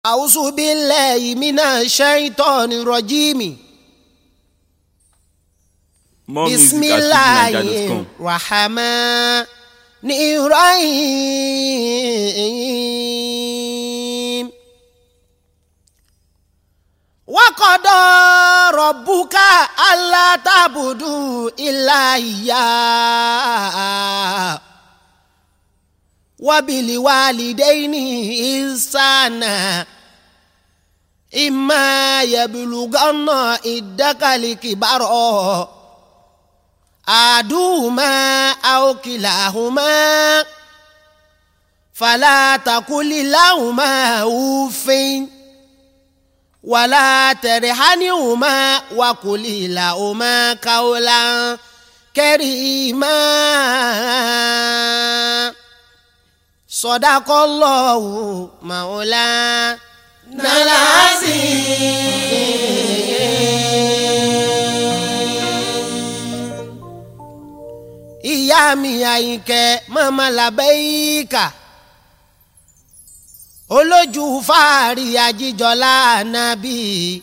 أعوذ بالله من الشيطان الرجيم More بسم music at الله cityniger.com. الرحمن الرحيم وقضى ربك ألا تعبدوا إلا إياه وبالوالدين إحسانا إما يبلغن عندك الكبر أحدهما أو كلاهما فلا تقل لهما أف ولا ترحنهما وقل لهما قولا كريما صدق الله مولانا العظيم ìyá mi àyìnkẹ́ mọ́mọ́ làbẹ́yíkà olójú fàárì àjíjọlá ànábì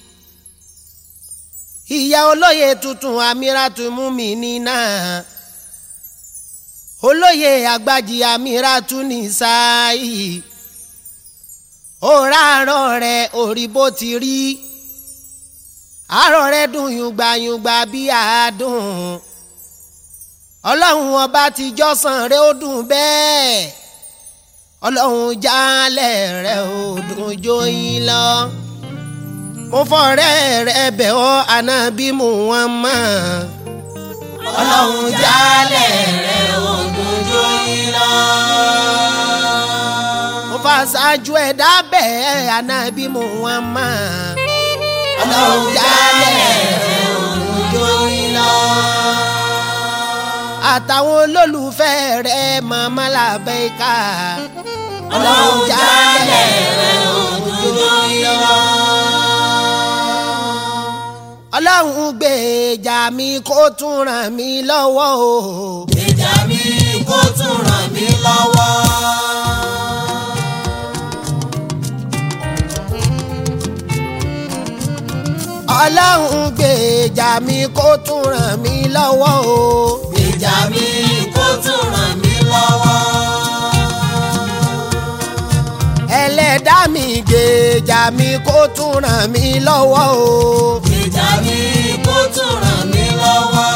ìyá olóye tuntun amíràtú múmínínà olóye àgbàjì amíràtú nìsáyì òràárọ̀ rẹ̀ orí bó ti rí àárọ̀ rẹ̀ dùn yùngbàyùngbà bí àádùn ọlọ́run ọba ti jọ́sàn rẹ̀ ó dùn bẹ́ẹ̀ ọlọ́run jálẹ̀ rẹ̀ ó dùn jóyin lọ mo fọ̀rẹ́ rẹ̀ bẹ̀ ọ́ ànábì Muhammad ọlọ́run jálẹ̀ rẹ̀ ó dùn jóyin lọ mo fà ṣáájú ẹ̀dá bẹ́ẹ̀ ànábì Muhammad ọlọ́run jálẹ̀ rẹ̀ ó dùn jóyin lọ àtàwọn olólùfẹ́ rẹ̀ màmá làbẹ́ká. ọlọ́run jálẹ̀ rẹ̀ òjò yọ. ọlọ́run gbèjà mi kó tún ràn mí lọ́wọ́ o. ìjà mi kó tún ràn mí lọ́wọ́. ọlọ́run gbèjà mi kó tún ràn mí lọ́wọ́ o. ìjà mi kó tún ràn mí lọ́wọ́. ẹlẹ́dàá mi gbèjà mi kó tún ràn mí lọ́wọ́ o. ìjà mi kó tún ràn mí lọ́wọ́.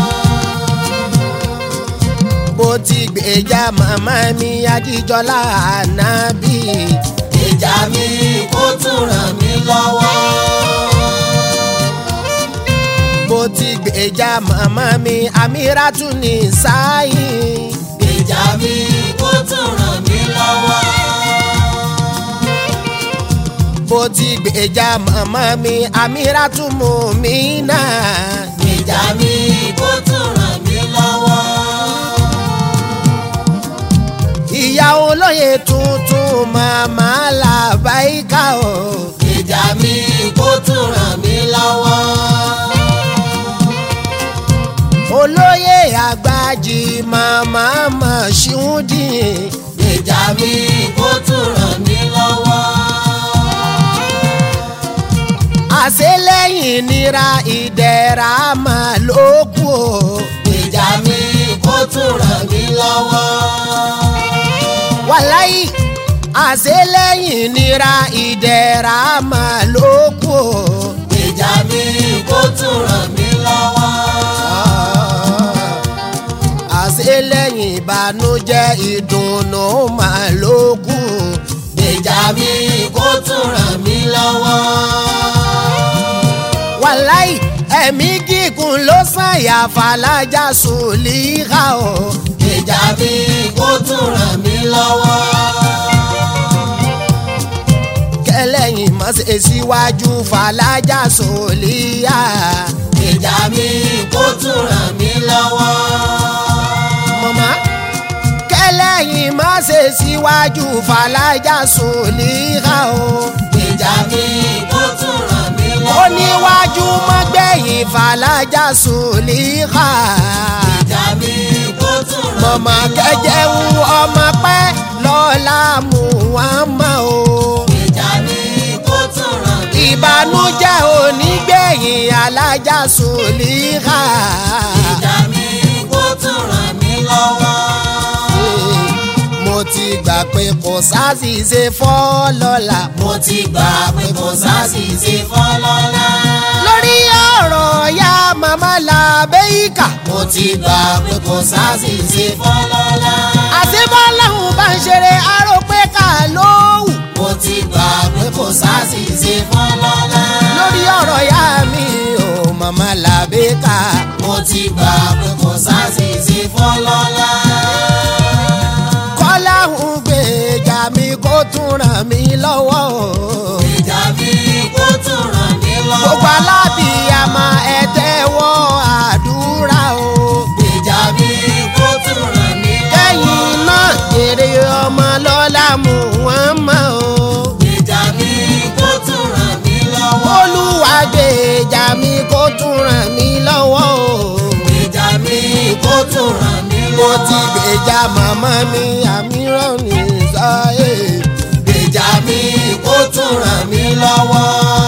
bó ti gbèjà màmá mi ajíjọlá ànábì. ìjà mi kó tún ràn mí lọ́wọ́. bó ti gbèjà màmá mi amíràtú ní sáyì. ìjà mi kó tún ràn mí lọ́wọ́. bó ti gbèjà màmá mi amíràtú mùmínà. ìjà mi kó tún ràn mí lọ́wọ́. ìyá olóye tuntun màmá làbáyíká o. ìjà mi kó tún ràn mí lọ́wọ́. olóye àgbàjì màmá màṣúndìn. ìjà mi kó tún ràn mí lọ́wọ́. àṣelẹ́yìn nira ìdẹ̀ra máa ló kù o. ìjà mi kó tún ràn mí lọ́wọ́. wàláyì àṣelẹ́yìn nira ìdẹ̀ra máa ló kù o. ìjà mi kó tún ràn mí lọ́wọ́. àṣelẹ́yìn ìbànújẹ́ ìdùnnú máa ló kù o. ìjà mi kó tún ràn mí lọ́wọ́. wàláyì ẹ̀mí gígùn ló sàyà fàlájà sùlíkà o. ìjà mi kó tún ràn mí lọ́wọ́. kẹlẹ́yìn má ṣe síwájú fàlájà sùlíyà. ìjà mi kó tún ràn mí lọ́wọ́. mọ̀mọ́ kẹlẹ́yìn má ṣe síwájú fàlájà sùlíkà o. ìjà mi kó tún ràn mí lọ́wọ́. ó níwájú mọ́gbẹ̀yìn fàlájà sùlíkà. ìjà mi kó tún ràn mí lọ́wọ́. mọ̀mọ́ kẹjẹun ọmọ pẹ́ lọ́la mú wọn mọ́ o. ìjà mi ìbànújẹ́ onígbẹ̀yìn alájà sùlíhà. ìjà mi kó tún ràn mí lọ́wọ́. mo ti gbà pé kò sáṣìṣe fọ́lọ́la. mo ti gbà pé kò sáṣìṣe fọlọ́lá. lórí ọ̀rọ̀ ya màmá làbẹ́yìká. mo ti gbà pé kò sáṣìṣe fọlọ́lá. àṣebọ́láhùn bá ń ṣeré aró pé ká lóhùn. mo ti gbà pé kò sáṣìṣe fọlọ́lá. lórí ọ̀rọ̀ ya mi ò màmá làbẹ́yìká. mo ti gbà pé kò sáṣìṣe fọlọ́lá. kọ́láhùn gbèjà mi kó tún ràn mí lọ́wọ́. ìjà mi kó tún ràn mí lọ́wọ́. gbogbo alábìyàmọ ẹ tẹ́wọ́ àdúrà o. ìjà mi kó tún ràn mí lọ́wọ́. kẹ́yìn náà èrè ọmọ lọ́la mú wọn mọ́ o. ìjà mi kó tún ràn mí lọ́wọ́. olúwa gbèjà mi kó tún ràn mí lọ́wọ́ o. ìjà mi kó tún ràn mí mo lọ́wọ́. ti gbèjà màmá mi àmíràn ní sáyé. ìjà mi kó tún ràn mí lọ́wọ́.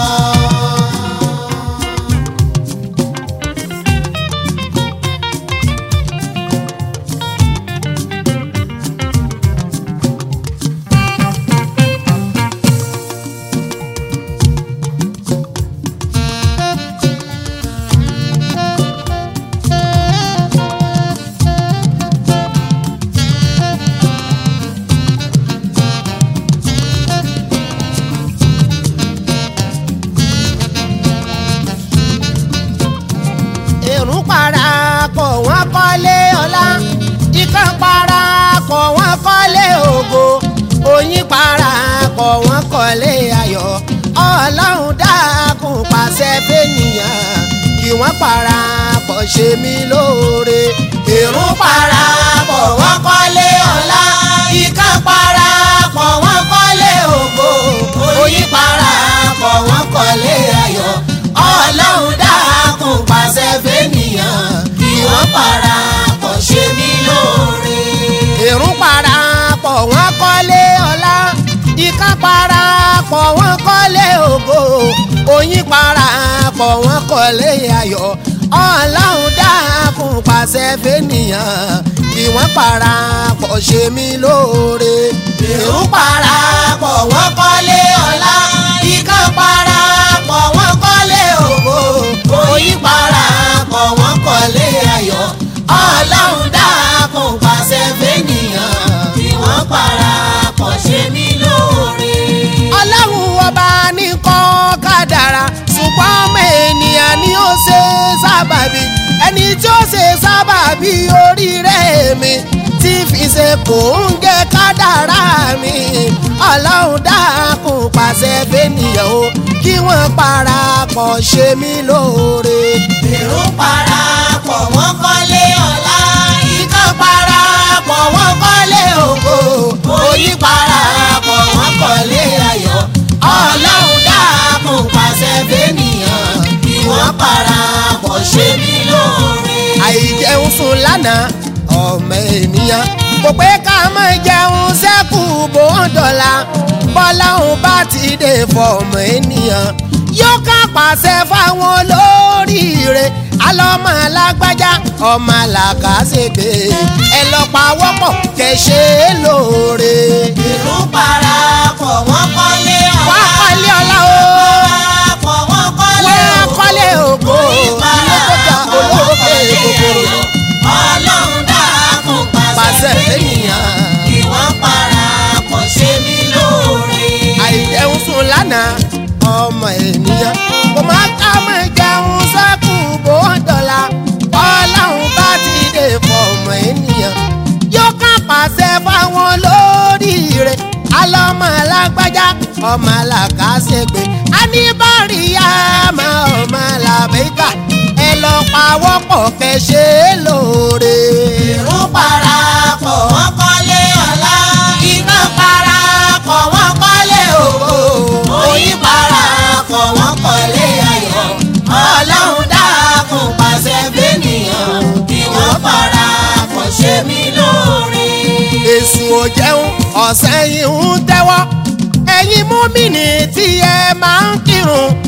èrún parapọ̀ wọ́n kọ́lé ọlá ikán parapọ̀ wọ́n kọ́lé ògo oyin parapọ̀ wọ́n kọ́lé ayọ̀ ọlọ́run dákun pàṣẹ fẹ́nìyàn kí wọ́n parapọ̀ ṣe mí lóore èrún parapọ̀ wọ́n kọ́lé ọlá ikán parapọ̀ wọ́n kọ́lé ògo oyin parapọ̀ wọ́n kọ́lé ayọ̀ ọlọ́run dákun pàṣẹ fẹ́nìyàn kí wọ́n parapọ̀ ṣe mí lóore. èrún parapọ̀ wọ́n kọ́lé ọlá ìka parapọ̀ wọ́n kọ́lé ògo oyin parapọ̀ wọ́n kọ́lé ayọ̀ ọlọ́run dákun pàṣẹ fẹ́nìyàn kí wọ́n parapọ̀ ṣe mí lóore. èrún parapọ̀ wọ́n kọ́lé ọlá ìka parapọ̀ wọ́n kọ́lé ògo oyin parapọ̀ wọ́n kọ́lé ayọ̀ ọlọ́run dákun pàṣẹ fẹ́nìyàn kí wọ́n parapọ̀ ṣe mí lóore. ọlọ́run ọba ní kọ́ kádàrá ṣùgbọ́n ọmọ ènìyàn ni ó ṣe sábàbí ẹni tí ó ṣe sábàbí oríire mi tí fi ṣe kò ń gé kádàrá mi ọlọ́run dákun pàṣẹ fẹ́nìyàn o kí wọ́n parapọ̀ ṣe mí lóore. èrò parapọ̀ wọ́n kọ́lé ọlá. ikán parapọ̀ wọ́n kọ́lé ògo oyin parapọ̀ wọ́n kọ́lé ayọ̀. ọlọ́run dákun pàṣẹ fẹ́nìyàn kí wọ́n parapọ̀ ṣe mí lóore. àìjẹun sùn lánàá ọmọ ènìyàn kò pé ká má jẹun sẹ́kù bó ń dọ̀la bọ́lá òun bá ti dé fọmọ ènìyàn yóò ká pàṣẹ fáwọn olóríire alọ́mọ alágbájá ọmọ làkàṣègbè ẹ lọ pa wọ́pọ̀ kẹ̀ṣẹ́ lóore. èrò parapọ̀ wọ́n kọ́lé ọlá. wá kọ́lé ọlá o parapọ̀ wọ́n kọ́lé wá kọ́lé ògo ilé tó ga olóògbé kòkòrò. ọlọ́run dákun pàṣẹ Pàṣẹ fẹ́nìyàn kí wọ́n parapọ̀ ṣe mí lóore. àìjẹun sùn lánàá ọmọ ènìyàn kò má ká mọ jẹun sẹ́kù bó ń dọ̀la ọlọ́run bá ti dé fọmọ ènìyàn yóò ká pàṣẹ fáwọn lóríire alọ́mọ alágbájá ọmọ làkàṣègbè aníbàríyá ọmọ ọmọ làbẹ́kà ẹ lọ pawọ́pọ̀ kẹ́ ṣe é lóore. èrò parapọ̀ wọ́n kọ́lé ọlá. iná parapọ̀ wọ́n kọ́lé ògo. oyin parapọ̀ wọ́n kọ́lé ayọ̀. ọlọ́run dákun pàṣẹ fẹ́nìyàn kí wọ́n parapọ̀ ṣe mí lóore. èsù ò jẹun ọ̀sẹ̀ yìí ń tẹ́wọ́ ẹ̀yin múmìnì tí ẹ máa ń kírun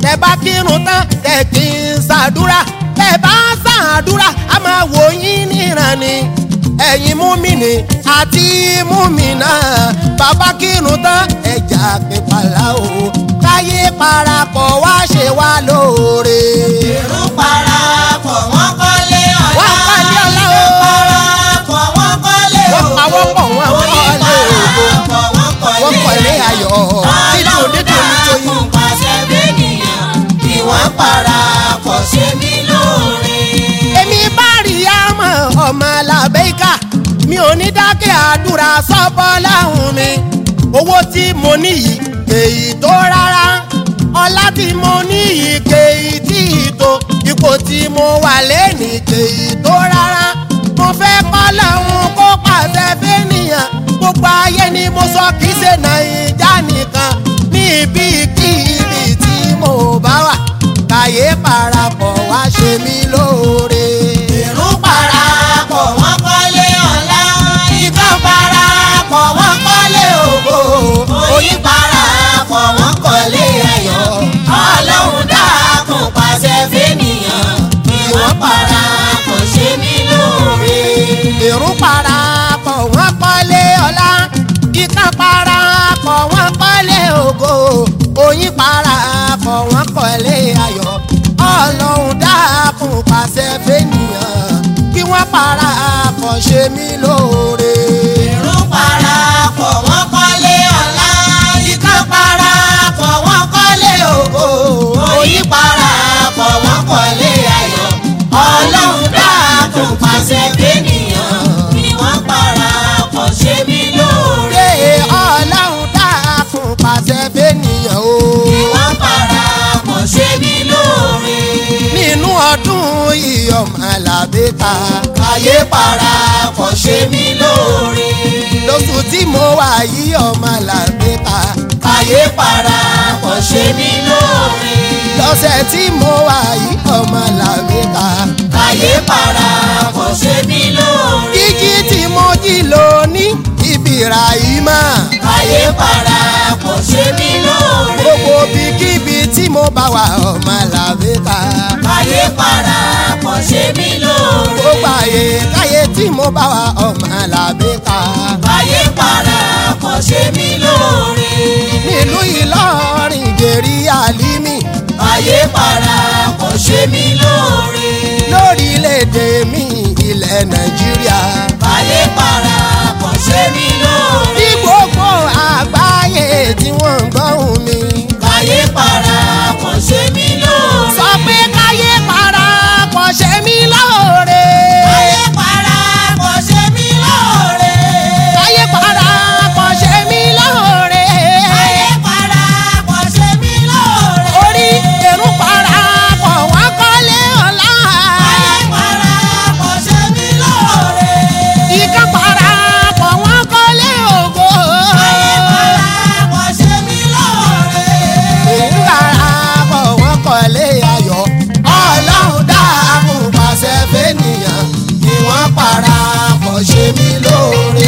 tẹ bá kírun tán tẹ kí n ṣàdúrà tẹ bá ṣàdúrà a máa wò yín níran ni ẹ̀yin múmìnì àti múmìnà bàbá kírun tán ẹja pípàlà o káyé parapọ̀ wá ṣe wá lóore. èrò parapọ̀ wọ́n kọ́lé ọ̀la. Wọ́n kọ́lé ọ̀la o. parapọ̀ wọ́n kọ́lé Wọ́n ògo. pawọ́pọ̀ wọ́n Oyin kọ́lé ògo. parapọ̀ wọ́n wọ́n kọ́lé ayọ̀ dídùn Ọlọ́run dídùn nítorí. dákun pàṣẹ bẹ́nìyàn kí wọ́n parapọ̀ ṣe mí lóore. èmi bá rí àmọ́ ọmọ làbẹ́ká mi ò ní dákẹ́ àdúrà sọ́bọ́ láhùn mi owó tí mo ní yìí kèyí tó rárá ọlá tí mo ní yìí kèyí tí ì tó ipò tí mo wà lẹ́nì kèyí tó rárá mo fẹ́ kọ́ lọ́hùn kó pàṣẹ fẹ́nìyàn gbogbo ayé ni mo sọ kì í ṣe nàìjà nìkan níbi kíbi tí mo bá wà káyé parapọ̀ wá ṣe mí lóore. èrò parapọ̀ wọ́n kọ́lé ọ̀la. ikán parapọ̀ wọ́n kọ́lé ògo. oyin parapọ̀ wọ́n kọ́lé ayọ̀. ọlọ́run dákun pàṣẹ fẹ́nìyàn kí wọ́n parapọ̀ ṣe mí lóore. èrò parapọ̀ wọ́n kọ́lé ọlá ikán parapọ̀ wọ́n kọ́lé ògo oyin parapọ̀ wọ́n kọ́lé ayọ̀ ọlọ́run dákun pàṣẹ fẹ́nìyàn kí wọ́n parapọ̀ ṣe mí lóore. èrò parapọ̀ wọ́n kọ́lé ọ̀la. ikán parapọ̀ wọ́n kọ́lé ògo. oyin parapọ̀ wọ́n kọ́lé ayọ̀. ọlọ́run dákun pàṣẹ fẹ́nìyàn kí wọ́n parapọ̀ ṣe mí lóore. ṣé ọlọ́run dákun pàṣẹ fẹ́nìyàn o. kí wọ́n parapọ̀ ṣe mí lóore. nínú ọdún ìyọ̀mọ̀ làbẹ́ta káyé parapọ̀ ṣe mí lóore. lóṣù tí mo wà yí ọmọ làbẹ́ta káyé parapọ̀ ṣe mí lóore. lọ́sẹ̀ tí mo wà yí ọmọ làbẹ́ta káyé parapọ̀ ṣe mí lóore. jíjí tí mo jí lóní ibi Ràhímà káyé parapọ̀ ṣe mí lóore. gbogbo bíkíbi tí mo bá wà ọmọ làbẹ́ta káyé parapọ̀ ṣe mí lóore. gbogbo àyè káyé tí mo bá wà ọmọ làbẹ́ta káyé parapọ̀ ṣe mí lóore. nílùú Ìlọrin jèrè àlímì káyé parapọ̀ ṣe mí lóore. lórílẹ̀‐èdè mi ilẹ̀ Nàìjíríà. káyé parapọ̀ ṣe mí lóore. ní gbogbo àgbáyé tí wọ́n ń gbọ́hùn mi. káyé parapọ̀ ṣe mí lóore. sọ pé káyé parapọ̀ ṣe mí lóore. káyé parapọ̀ ṣe mí lóore. káyé parapọ̀ ṣe mí lóore. káyé parapọ̀ ṣe mí lóore. orí èrú parapọ̀ wọ́n kọ́lé ọ̀la. káyé parapọ̀ ṣe mí lóore. ìkan parapọ̀ wọ́n kọ́lé ògo. káyé parapọ̀ ṣe mí lóore. èyí parapọ̀ wọ́n kọ́lé ayọ̀. ọlọ́run dáàbò pàṣẹ fẹ́nìyàn kí wọ́n parapọ̀ ṣe mí lóore.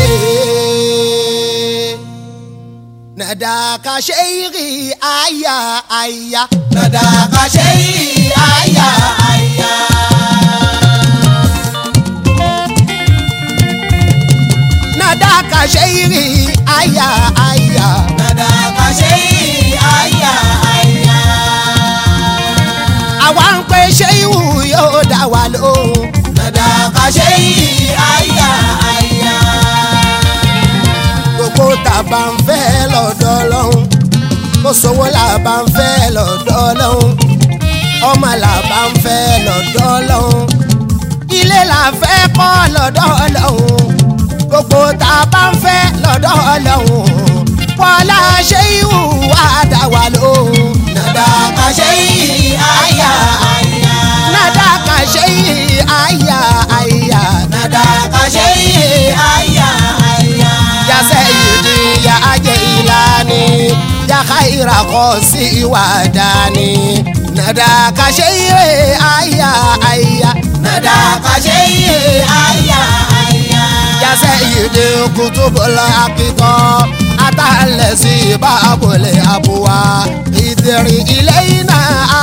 nàdàkà ṣe ìrì àyà àyà. Nàdàkà ṣe yìí àyà àyà. nàdàkà ṣe ìrì àyà àyà. Nàdàkà ṣe yìí àyà àyà. àwa ń pe ṣé ìwù yóò dá wa lóhùn. Nàdàkà ṣe yìí àyà àyà. gbogbo tàbá ń fẹ́ lọ́dọ̀ lọ́hùn. kó sówó làbá ń fẹ́ lọ́dọ̀ lọ́hùn. ọmọ làbá ń fẹ́ lọ́dọ̀ lọ́hùn. ilé là fẹ́ kọ́ lọ́dọ̀ lọ́hùn. gbogbo tàbá ń fẹ́ lọ́dọ̀ lọ́hùn. wọlá ṣé ìwù wá dá wa lóhùn. Nàdàkà ṣe yìí àyà àyà. nàdàkà ṣe ìrì àyà àyà. Nàdàkà ṣe yìí àyà àyà. ya sayyidi ya ajilani ya khaira qosi wadani nada ka shayre aya aya Nàdàkà ṣe yìí àyà àyà. ya sayyidi kutubul haqiqa atallasi babul abwa idri ilayna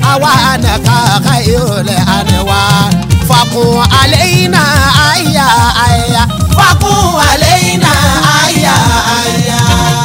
àwa nàka káyọ̀lẹ̀ àníwá fakun àlẹ́yìnà àyà àyà fakun àlẹ́yìnà àyà àyà.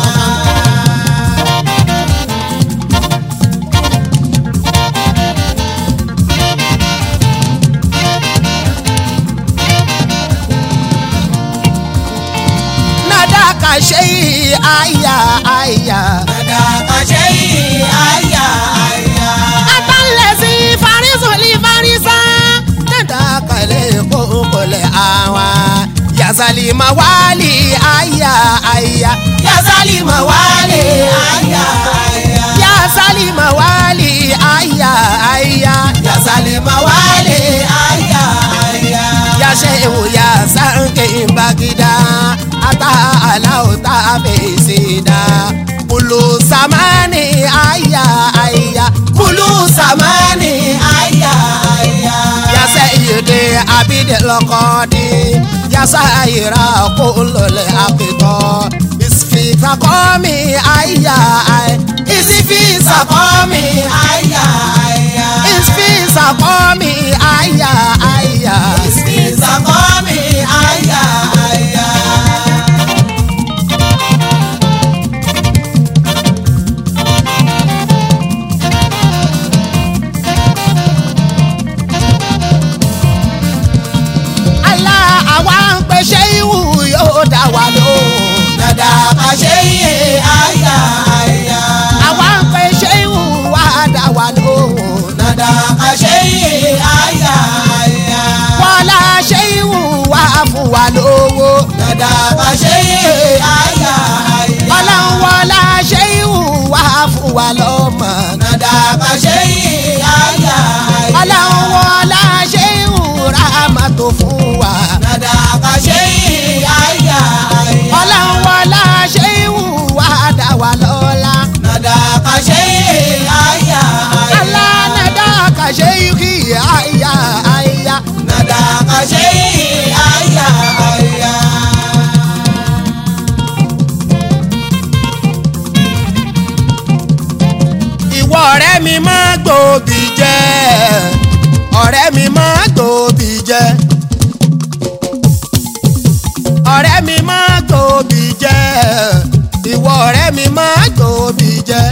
nàdàkà ṣe àyà àyà. Dada kàṣẹ́ yìí àyà àyà. Atalẹ̀sí farisọ̀lì farisa. Nàdàkà lè kókòlẹ̀ àwa. Yasali mawali àyà àyà. Yasali mawale àyà àyà. Yasali mawali àyà àyà. Yasali mawale àyà àyà. Yasewu yasanke bagida. Ata alau ta fesida. Bulu samani àyà àyà. Kulu samani àyà àyà. ya sayyidi abidi lokodi ya sayira kulole akito isfi takomi aya ay Isifi sàkọ́mi àyà àyà. isfi sakomi aya aya Isifi sàkọ́mi àyà àyà. ala àwa ń pe ṣéwù yóò dá wa lóhùn Dada kàṣẹ́ yìí àyà àyà. àwa ń pe ṣéwù wá dá wa lóhùn Dada kàṣẹ́ yìí àyà àyà. wọlá ṣéwù wá fún wa lówó Dada kàṣẹ́ yìí àyà àyà. ọlọ́run wọlá ṣéwù wá fún wa lọ́mọ. Dada kàṣẹ́ yìí àyà àyà. ọlọ́run wọlá ṣéwù rámàtó fún wa. Dada kàṣẹ́ yìí àyà àyà. ọlọ́run wọlá ṣéwù wá dá wa lọ́lá. Dada kàṣẹ́ yìí àyà àyà. alánàdá kàṣe kí àyà àyà. Dada kàṣẹ́ yìí àyà àyà. ìwọ ọ̀rẹ́ mi máa gbòòbí jẹ́ ọ̀rẹ́ mi máa gbòòbí jẹ́ ọ̀rẹ́ mi máa gbòòbí jẹ́ ìwọ ọ̀rẹ́ mi máa gbòòbí jẹ́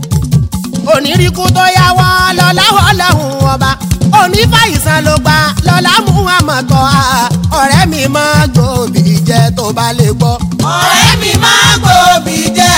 onírìkú tó yá wá lọ́láwọ́ lọ́hùn ọba onífàìsàn ló gbà lọ́lá mú àmọ̀tọ́ a ọ̀rẹ́ mi máa gbòòbí jẹ́ tó bá lè gbọ́. ọ̀rẹ́ mi máa gbòòbí jẹ́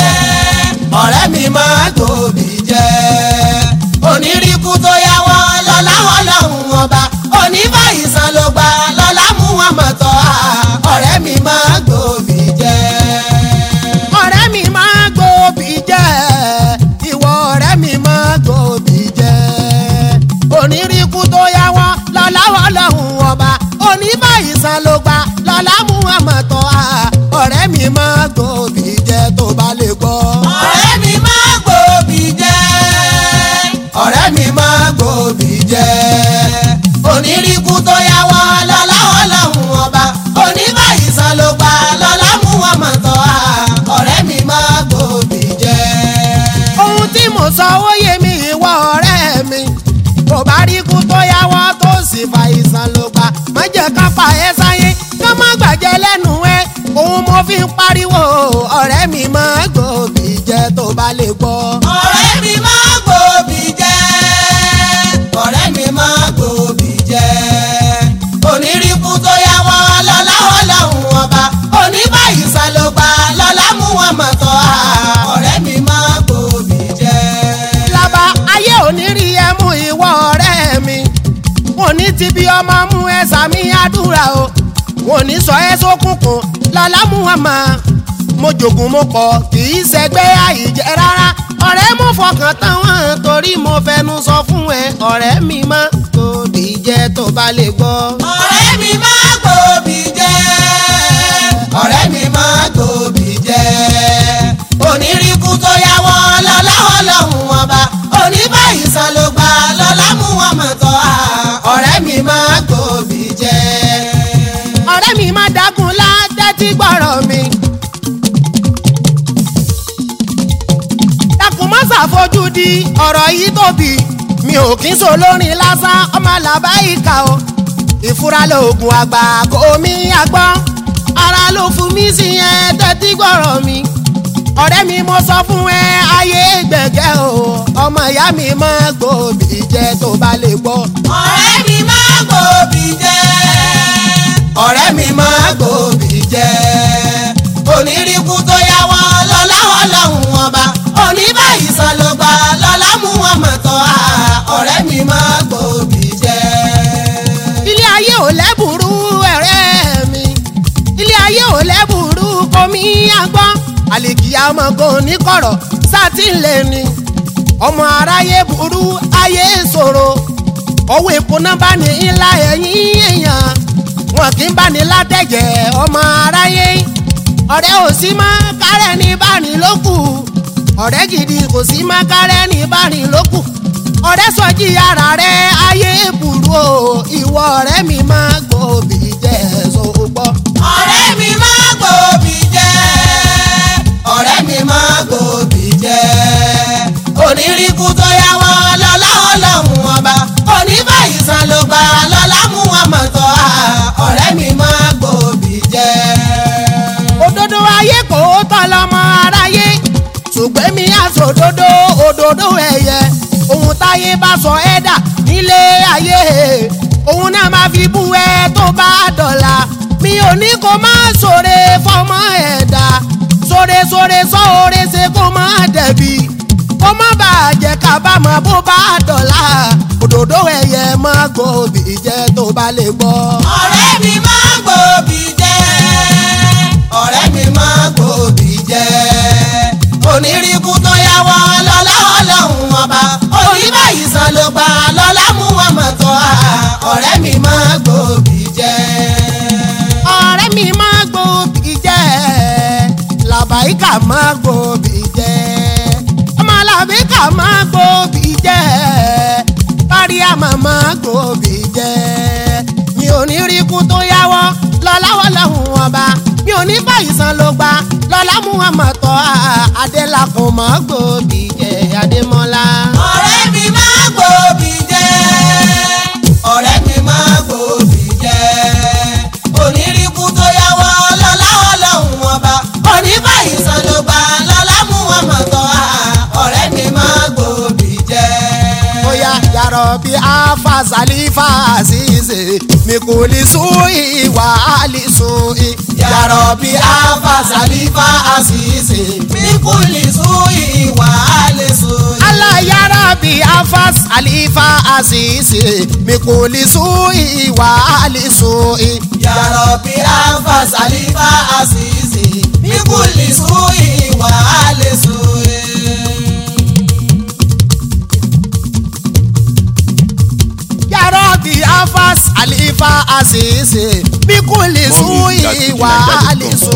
ọ̀rẹ́ mi máa gbòòbí jẹ́ onírìkú tó yá wọ́n lọ́láwọ́ lọ́hùn ọba onífàìsàn ló gbà lọ́lá mú wọn mọ̀tọ́ ọ̀rẹ́ mi máa gbòòbí jẹ́. ọ̀rẹ́ mi máa gbòòbí jẹ́ ìwọ ọ̀rẹ́ mi máa gbòòbí jẹ́ onírìkú tó yá wọ́n lọ́láwọ́ lọ́hùn ọba oníbàyìsàn ló gbà lọ́lá mú àmọ̀tọ́ a ọ̀rẹ́ mi máa gbòòbí jẹ́ tó bá lè gbọ́. ọ̀rẹ́ mi máa gbòòbí jẹ́ ọ̀rẹ́ mi máa gbòòbí jẹ́ onírìkú tó yá wọ́n lọ́láwọ́ lọ́hùn ọba oníbàyìsàn ló gbà lọ́lá mú wọn mọ̀tọ́ ọ̀rẹ́ mi máa gbòòbí jẹ́. ohun tí mo sọ ó yé mi ìwọ ọ̀rẹ́ mi kò bá rí ikú tó yáwọ́ tó sì fa ìsàn ló gbà má jẹ́ ká pa ẹ́ sáyé ká má gbàjẹ́ lẹ́nu ẹ òun mo fi ń pariwo ọ̀rẹ́ mi máa gbòòbí jẹ́ tó bá lè gbọ́. ọ̀rẹ́ mi máa gbòòbí jẹ́ ọ̀rẹ́ mi máa gbòòbí jẹ́ onírìkú tó yá wọ́n lọ́láwọ́ lọ́hùn ọba oníbàyìsàn ló gbà lọ́lá mú wọn mọ̀tọ́ ọ̀rẹ́ mi máa gbòòbí jẹ́. lába ayé òní rí ẹ mú ìwọ ọ̀rẹ́ mi wọn ní ti bí ọmọ mú ẹ sàmì àdúrà o wọn ní sọ ẹ sókùnkùn lọlá mú wọn mọ mo jògùn mo kọ kì í ṣẹgbẹ́ àìjẹ́ rárá ọ̀rẹ́ mo fọkàn tán wọn torí mo fẹnu sọ fún ẹ ọ̀rẹ́ mi má tóbi jẹ́ tó bá lè gbọ́. ọ̀rẹ́ mi máa gbòòbí jẹ́ ọ̀rẹ́ mi máa gbòòbí jẹ́ onírìkú tó yá wọ́n lọ́láwọ́ lọ́hùn ọba oníbàyìsàn ló gbà lọ́lá mú wọn mọ̀tọ́ ọ̀rẹ́ mi máa gbòòbí jẹ́. ọ̀rẹ́ mi má dákun látẹ́tí gbọ́rọ̀ mi. dákun má ṣàfojú di ọ̀rọ̀ yìí tóbi mi ò kí ń sọ lórin lásán ọmọ làbá ìkà o ìfura lóògùn àgbà kò mí àgbọ́n ara ló fún mi sí yẹn tẹ́tí gbọ́rọ̀ mi ọ̀rẹ́ mi mo sọ fún ẹ ayé gbẹ̀gẹ́ o ọmọ ìyá mi máa gbòòbí jẹ tó bá lè gbọ́. ọ̀rẹ́ mi máa gbòòbí jẹ́ ọ̀rẹ́ mi máa gbòòbí jẹ́ onírìkú tó yá wọn lọ́lá ọlọ́run ọba oníbàyí san ló gbà lọ́lá mú wọn mọ̀tọ́ ọ̀rẹ́ mi máa gbòòbí jẹ́. ilé ayé ò lẹ́bùrú ẹ̀rẹ́ mi ilé ayé ò lẹ́bùrú komi àgbọ́n àlèkìyà ọmọ kò ní kọ̀rọ̀ sátìlẹ̀ ni ọmọ aráyé burú ayé ṣòro owó epo náà bá ní ńlá ẹ̀yìn èèyàn wọn kì í bá ní látẹ̀jẹ̀ ọmọ aráyé ọ̀rẹ́ ò sí mọ́ kárẹ́ ní báni lókù ọ̀rẹ́ gidi kò sí mọ́ kárẹ́ ní báni lókù ọ̀rẹ́ sọjí ara rẹ̀ ayé burú o ìwọ ọ̀rẹ́ mi máa gbòòbí jẹ́ sọ́gbọ́. ọ̀rẹ́ mi máa gbòòbí jẹ́ ọ̀rẹ́ mi máa gbòòbí jẹ́ onírìkú tó yá wọn lọ́lá ọlọ́run ọba oníbàyí san ló gbà lọ́lá mú wọn mọ̀tọ́ ọ̀rẹ́ mi máa gbòòbí jẹ́. òdodo ayé kò tọ́ lọ́mọ aráyé ṣùgbọ́n mi àsòdodo òdodo ẹ̀yẹ ohun táyé bá sọ ẹ́ dà nílé ayé òun náà máa fi bú ẹ tó bá dọ̀la mi ò ní kó má ṣoore fọmọ ẹ̀dá ṣoore ṣoore ṣoore ṣe kó má dẹ̀bi kó má bàa jẹ́ kábàámọ̀ bó bá dọ̀la òdodo ẹ̀yẹ má gbòòbí jẹ́ tó bá lè gbọ́. ọ̀rẹ́ mi máa gbòòbí jẹ́ ọ̀rẹ́ mi máa gbòòbí jẹ́ onírìkú tó yá wọn lọ́lá ọlọ́run ọba oníbàyí san ló gbà lọ́lá mú wọn mọ̀tọ́ ọ̀rẹ́ mi máa gbòòbí jẹ́. ọ̀rẹ́ mi máa gbòòbí jẹ́ làbáyíkà máa gbòòbí jẹ́ ọmọ làbíkà máa gbòòbí jẹ́ páríàmà máa gbòòbí jẹ́ mi ò ní rí ikú tó yáwọ́ lọ́láwọ́ lọ́hùn ọba mi ò ní báyìí san ló gba lọ́lá mú wọn mọ̀ tọ́ adélakùn máa gbòòbí jẹ́ adémọ́lá. ọ̀rẹ́ mi máa gbòòbí jẹ́ ọ̀rẹ́ mi máa gbòòbí jẹ́ onírìkú tó yá wọ́ lọ́lá ọlọ́run ọba oníbàyí san ló gbà lọ́lá mú wọn mọ̀tọ́ ọ̀rẹ́ mi máa gbòòbí jẹ́. Oya yàrá bí afa salifa àṣìṣe mi kò lè sún ìwà àlè sún i. yàrá bí afa salifa àṣìṣe mi kò lè sún ìwà lè sún. Allah yàrá bí afa salifa àṣìṣe mi kò lè sún ìwà àlè sún i. yàrá bí afa salifa àṣìṣe mi kò lè sún ìwà lè sún. Yàrá bí afa salifa àṣìṣe mi kò lè sún ìwà àlè sún